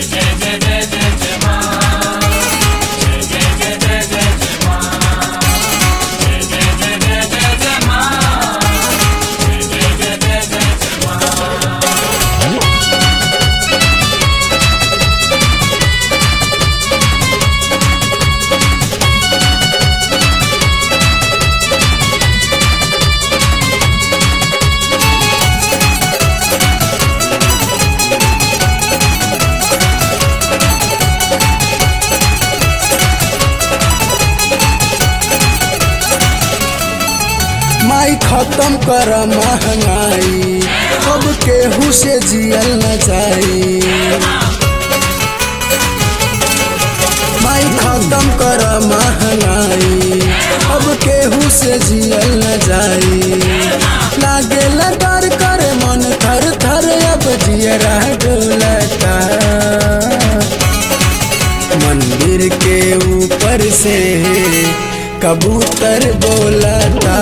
माई खत्म कर महंगाई अब केहू से जियल न जाई माई खत्म कर महंगाई अब केहू से जियल न जाई लागे डर करे मन थर थर अब जियरा डोलता मंदिर के ऊपर से कबूतर बोलता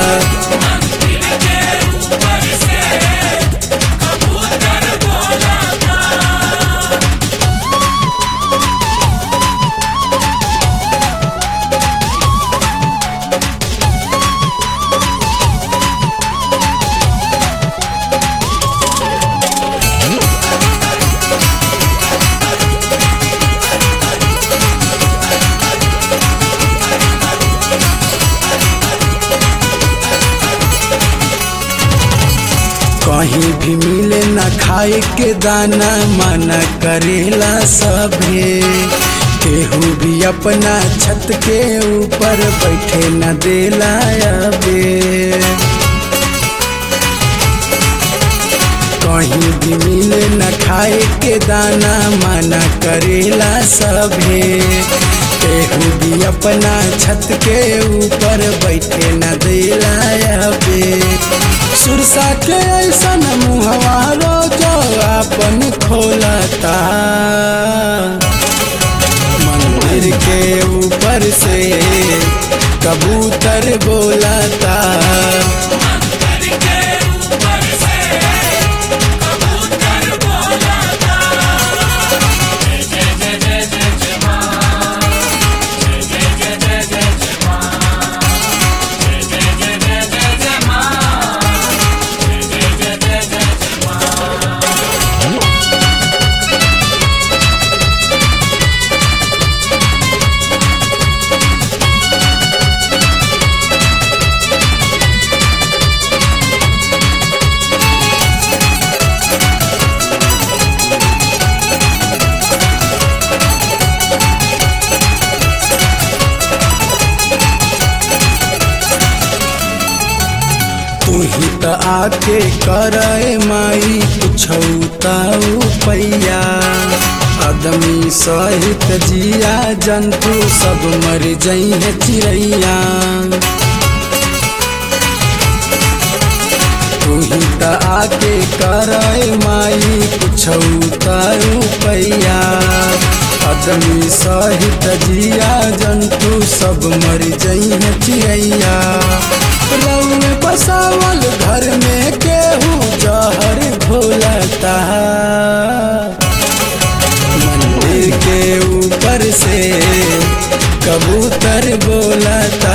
कहीं भी मिले न खाए के दाना मना करेला सभे केहू भी अपना छत के ऊपर बैठे न देला अबे कहीं भी मिले न खाए के दाना मना करेला सभे केहू भी अपना छत के ऊपर बैठे न देला अबे सुरसा के ऐसा मुहवा रोजो अपन खोलता मंदिर के ऊपर से कबूतर बोलता तू ही त आके करे माई पुछौताऊ पैया आदमी सहित जिया जंतु सब मर जइहे चिड़ैया तू ही त आके करे माई पुछौताऊ पैया आदमी सहित जिया जंतु सब मर जइहे चिड़ैया रउए बसावल घर में केहू जहर घोलता मंदिर के ऊपर से कबूतर बोलता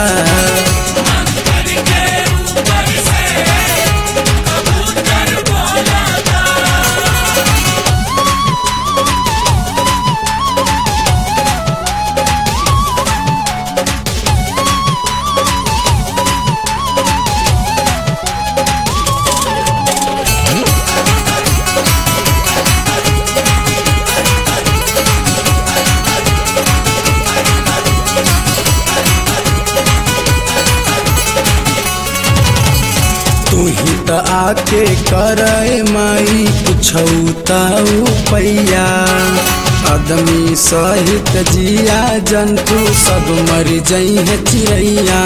तू ही त आके करे माई पुछौताऊ पैया आदमी सहित जिया जंतु सब मर जइहे चिड़ैया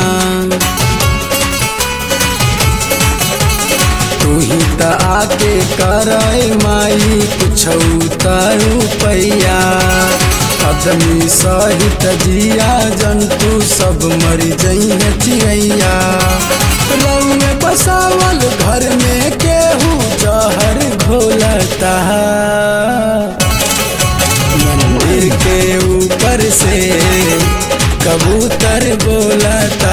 तू ही त आके करे माई पुछौताऊ पैया आदमी सहित जिया जंतु सब मर जइहे चिड़ैया रउए बसावल घर में केहू जहर घोलता से कबूतर बोलता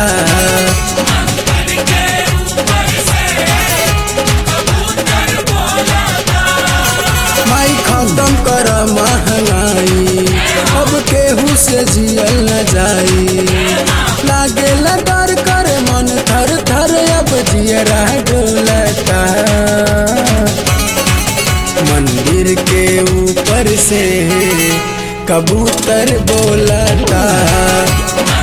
माई खत्म कर महंगाई अब केहू से जियल न जाई लागे डर कर मन थर थर अब जियरा डोलता मंदिर के ऊपर से कबूतर बोलता